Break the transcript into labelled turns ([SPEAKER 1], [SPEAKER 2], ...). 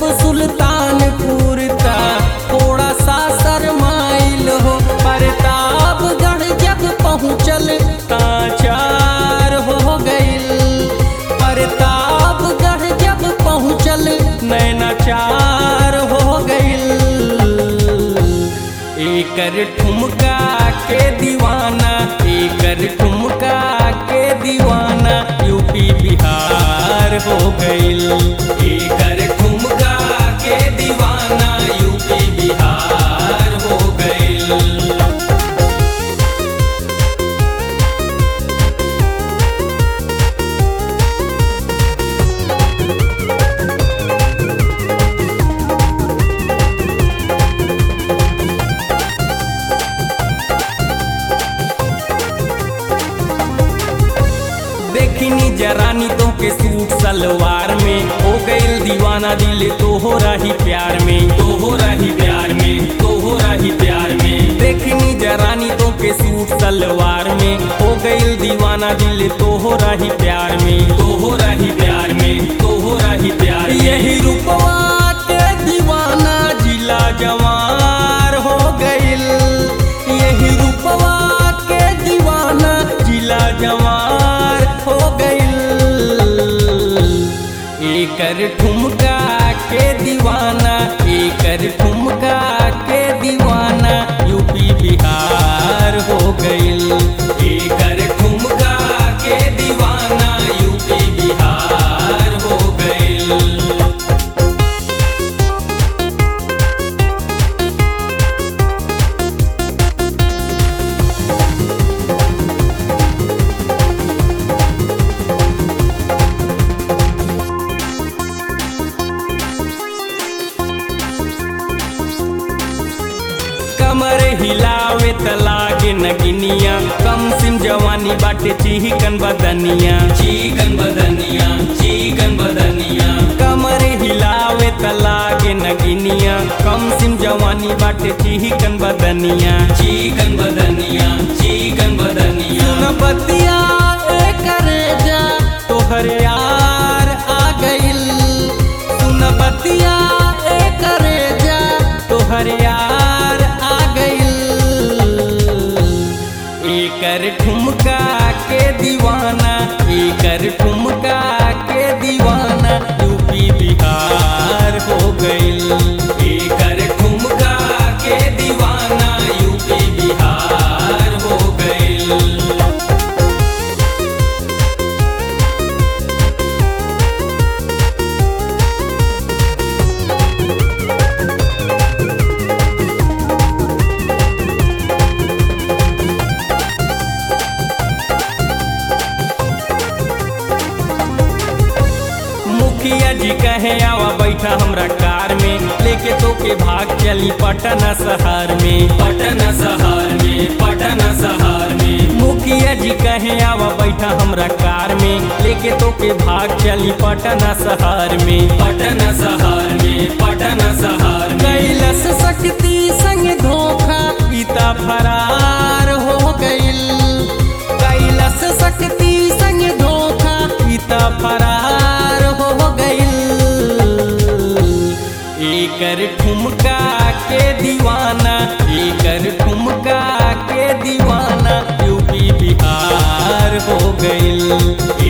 [SPEAKER 1] जब सुल्तानपुर ता थोड़ा सा शरमाइल हो प्रतापगढ़ जब पहुँचल ताचार हो गइल प्रतापगढ़ जब पहुँचल नैनाचार हो गइल एकर ठुमका के दीवाना एकर ठुमका के दीवाना यूपी बिहार हो गइल एकर ठुमका के दीवाना यूपी बिहार हो गइल देखनी जरानी तो के सूट सलवार में हो गइल दीवाना दिल तो हो रही प्यार में तो हो रही प्यार में तो हो रही प्यार में देखनी जरानी तो के सूट सलवार में हो गइल दीवाना दिल तो हो रही प्यार में तो हो रही प्यार में तो हो रही प्यार में यही रूपवा के दीवाना जिला जवार हो गइल यही रूपवा के दीवाना जिला जवार हो गइल एकर ठुमका के दीवाना एकर ठुमका के दीवाना यूपी बिहार हो गइल एकर ठुमका के दीवाना यूपी बिहार हो गइल कमर हिलावे त लागे नगिनिया कम सिम जवानी बाटे चिकन बदनिया चिकन बदनिया चिकन बदनिया कमर हिलावे त लागे नगिनिया कम सिम जवानी बाटे चिकन बदनिया चिकन बदनिया चिकन बदनिया सुन बतिया ए करे जा तोहर यार आ गइल सुन बतिया ए करे जा तोहर यार आ गइल एकर ठुमका के दीवाना एकर ठुमका के दीवाना यूपी बिहार हो गइल एकर ठुमका के दीवाना यूपी बिहार हो गइल मुखिया जी कहे आवा बैठा हमरा कार में लेके तो के भाग चली पटना शहर में पटना शहर में पटना शहर में मुखिया जी कहे आवा बैठा हमरा कार में लेके तो के भाग चली पटना शहर में पटना शहर में पटना शहर कैलस शक्ति संग धोखा पिता फरार हो गइल कैलस शक्ति संग धोखा पिता फरार हो गइल एकर ठुमका के दीवाना एकर ठुमका के दीवाना यूपी बिहार हो गइल